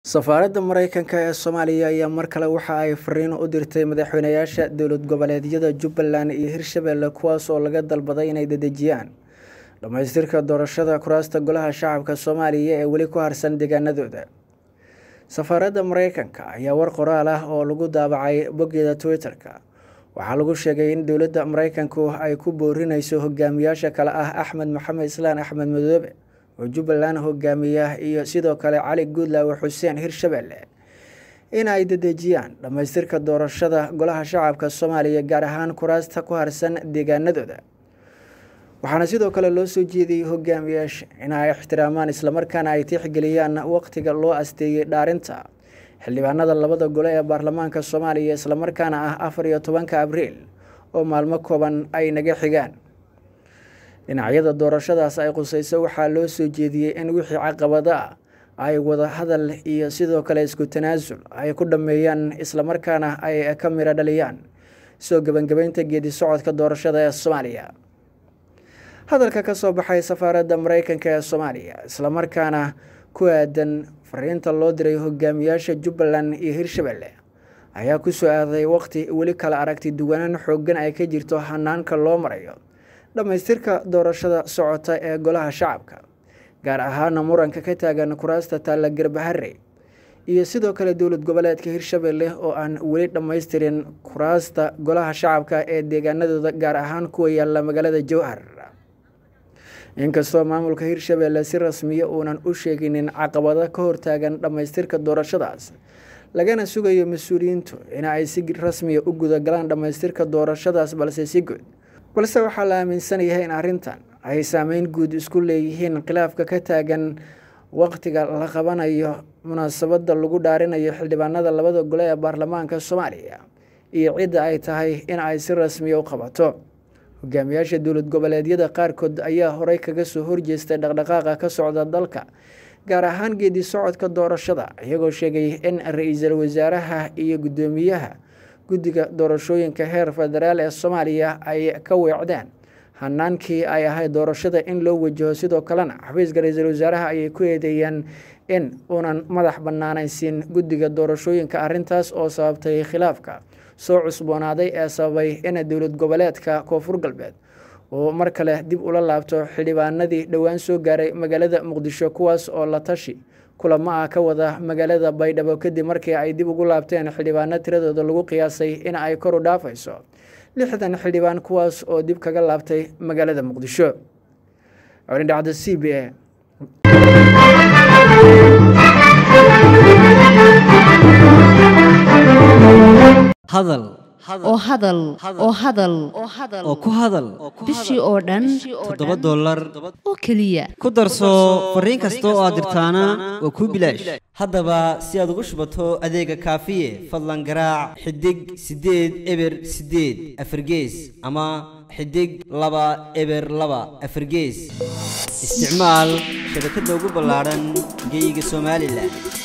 safaaradda mareykanka ee soomaaliya ayaa mar kale waxa ay fariin u dirtay madaxweynayaasha dowlad goboleedyada jubbaland iyo hirshabelle kuwaas oo laga dalbaday inay dedejiyaan dhammaystirka doorashada kuraasta golaha shacabka soomaaliya ee weli ku harsan deegaanadooda safaaradda mareykanka ayaa war qoraal ah oo lagu daabacay boggeeda twitter-ka waxaa lagu sheegay in dowladda mareykanku ay ku boorinayso hogaamiyaasha kale ah axmed maxamed islaan axmed madoobe oo jubbaland hogaamiya iyo sidoo kale cali guudlaawe xuseen hirshabelle in ay dedejiyaan dhammaystirka doorashada golaha shacabka soomaaliya gaar ahaan kuraasta ku harsan deegaanadooda waxaana sidoo kale loo soo jeediyey hogaamiyaasha in ay ixtiraamaan islamarkaana ay tixgeliyaan waqtiga loo asteeyey dhaarinta xildhibaanada labada gole ee baarlamaanka soomaaliya islamarkaana ah afar iyo tobanka abriil oo maalmo kooban ay naga xigaan dhinacyada doorashadaas ay qusayso waxaa loo soo jeediyey in wixii caqabado ah ay wada hadal iyo sidoo kale isku tanaasul ay ku dhammeeyaan islamarkaana ay ka miro dhaliyaan soo gebangebeynta geedi socodka doorashada ee soomaaliya hadalka ka soo baxay safaaradda mareykanka ee soomaaliya islamarkaana ku aadan fariinta loo diray hogaamiyaasha jubbaland iyo hirshabelle ayaa ku soo aaday waqti weli kala aragti duwanaan xooggan ay ka jirto hanaanka loo marayo dhammaystirka doorashada socota ee golaha shacabka gaar ahaana muranka ka taagan kuraasta taalla garbahare iyo sidoo kale dowlad goboleedka hirshabelle oo aan weli dhammaystirin kuraasta golaha shacabka ee deegaanadooda gaar ahaan kuwa yaalla magaalada jowhar inkastoo maamulka hirshabelle si rasmiya uunan u sheeginin caqabado ka hortaagan dhammaystirka doorashadaas lagana sugayo mas-uuliyiintu in ay si rasmiya u gudagalaan dhammaystirka doorashadaas balse si guud balse waxaa la aaminsan yahay in arrintan ay saameyn guud isku leeyihiin khilaafka ka taagan waqtiga la qabanayo munaasabadda lagu dhaarinayo xildhibaanada labada gole ee baarlamaanka soomaaliya iyo cidda ay tahay in ay si rasmiya u qabato hogaamiyaasha dowlad goboleedyada qaarkood ayaa horey kaga soo horjeestay dhaqdhaqaaqa ka socda dalka gaar ahaan geedi socodka doorashada iyagoo sheegay in ra-iisul wasaaraha iyo guddoomiyaha guddiga doorashooyinka heer federaal ee soomaaliya ay ka weecdeen hanaankii ay ahayd doorashada in loo wajaho sidoo kalena xafiiska ra-iisul wasaaraha ayay ku eedeeyeen in uunan madax bannaanaysiin guddiga doorashooyinka arrintaas oo sababtay khilaafka soo cusboonaaday ee sababay in dowlad goboleedka koonfur galbeed uu mar kale dib ula laabto xildhibaanadii dhowaan soo gaaray magaalada muqdisho kuwaas oo la tashi kulamo ah ka wada magaalada baydhabo kadib markii ay dib ugu laabteen xildhibaano tiradooda lagu qiyaasay in ay kor u dhaafayso lixdan xildhibaan kuwaas oo dib kaga laabtay magaalada muqdisho dhacda c b a hadal oo hadal oo hadal oo ku hadal bishii oo dhan toddoba dollar oo keliya ku darso fariin kasta oo aad dirtaana waa kuu bilaash haddaba si aad ugu shubato adeega kaafiye fadlan garaac xidig siddeed eber siddeed afargees ama xidig laba eber laba afargees isticmaal shabakadda ugu ballaadhan geeyiga somalilan